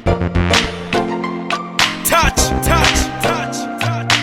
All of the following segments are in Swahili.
Touch, touch, touch, touch.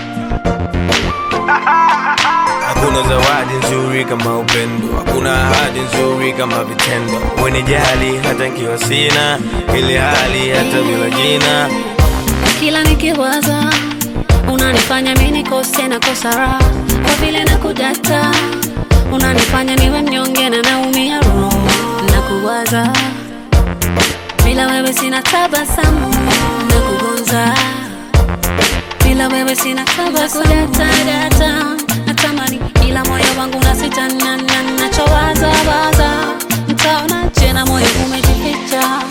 Hakuna zawadi nzuri kama upendo, hakuna ahadi nzuri kama vitendo. Wenijali hata nkiwa sina ile hali, hata bila jina. kila nikiwaza unanifanya mi nikose na kosa raha kwa vile nakudata unanifanya niwe mnyonge na naumia roho na kuwaza bila wewe sina tabasamu na kugonza bila wewe sina tabasamudatadata natamani ila moyo wangu nasitanana nachowaza waza mtaonaje na moyo umejificha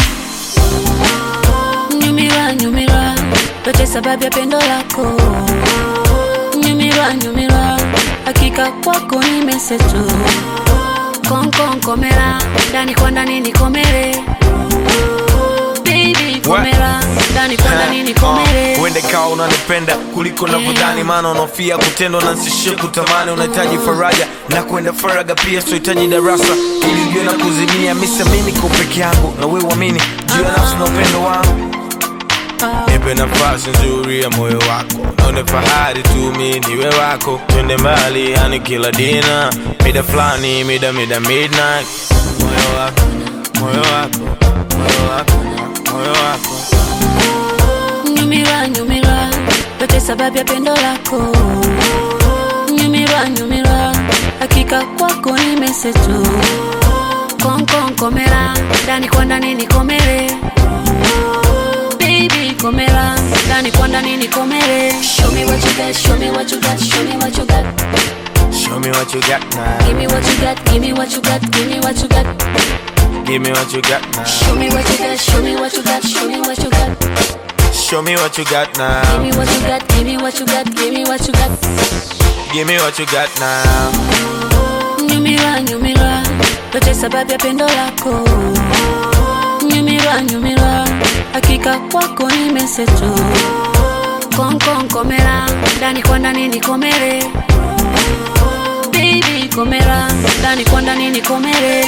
nyumira nyumira yote sababu ya pendo lako nyumira nyumira hakika kwako nimesetu konkonkomera ndani kwa ndani nikomere Baby, komera ndani kwa ndani nikomere Uende kawa unanipenda kuliko navyodhani, maana unofia kutendwa na nsishie kutamani. Unahitaji faraja na kwenda faraga pia, sohitaji darasa ili ujue na kuzimia. Mimi niko peke yangu na wewe uamini juu ya nafsi na upendo wangu. Nipe nafasi nzuri ya moyo wako, naone fahari tu mi niwe wako. Twende mbali, yani kila dina, mida fulani, mida mida midnight. Moyo wako, moyo wako, moyo wako, moyo wako. nyumira nyumira yote sababu ya pendo lako nyumira nyumira hakika kwako nimesetu konkonkomera ndani kwa ndani nikomere Baby, komera ndani kwa ndani nikomere show me what you got show me what you got show me what you got Show me what you got now. give me what you got give me what you got give me what you got Give me what you got now. show me what you got show me what you got show me what you got Show me what you got give now. me what you got give me what you got give me what you got Give me what you got now. nyumira nyumira yote sababu ya pendo lako nyumira nyumira hakika kwako nimesetu konkonkomera ndani kwa ndani nikomere Baby, komera ndani kwa ndani nikomere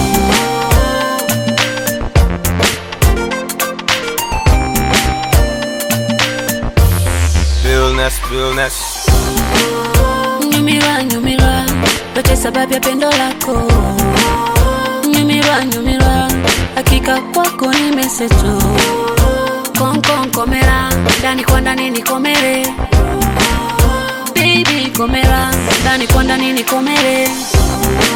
Realness, realness. nyumira nyumira yote sababu ya pendo lako nyumira nyumira hakika kwako nimesetu konkonkomera ndani kwa ndani nikomere Baby, komera ndani kwa ndani nikomere